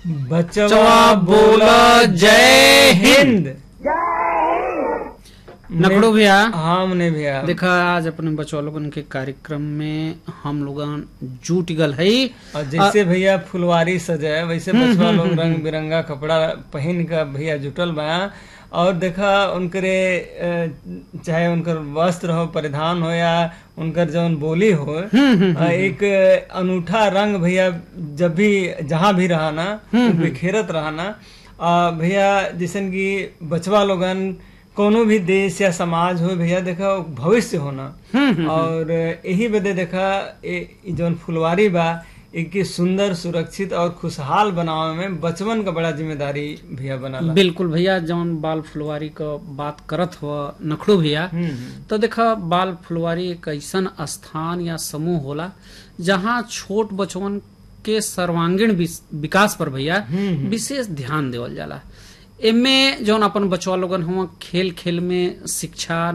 बचवा बोला जय हिंद नकड़ो भैया हाँ मने भैया देखा आज अपने बच्चों लोगन के कार्यक्रम में हम लोगन जुट गल है और जैसे भैया फुलवारी सजाए वैसे बचवा लोग रंग बिरंगा कपड़ा पहन कर भैया जुटल बा और देखा उनकरे अ, चाहे उनकर वस्त्र हो परिधान हो या उनकर जौन बोली हो अ, एक अनूठा रंग भैया जब भी जहाँ भी रहना बिखेरत रहना अ, भैया जैसन कि बचवा लोगन कोनो भी देश या समाज हो भैया देखा वो भविष्य होना और यही बदे देखा ए- इ जौन फुलवारी बा एक सुंदर सुरक्षित और खुशहाल बनावे में बचवन का बड़ा जिम्मेदारी भैया बनाला बिल्कुल भैया जौन बाल फुलवारी क बात करत हुआ नखड़ो भैया हम्म, हम्म। तो देखा बाल फुलवारी एक ऐसन स्थान या समूह होला जहाँ छोट बचवन के सर्वांगीण विस- विकास पर भैया विशेष ध्यान देवल जाला एमे जौन अपन बचवा लोगन हुआ खेल खेल में शिक्षा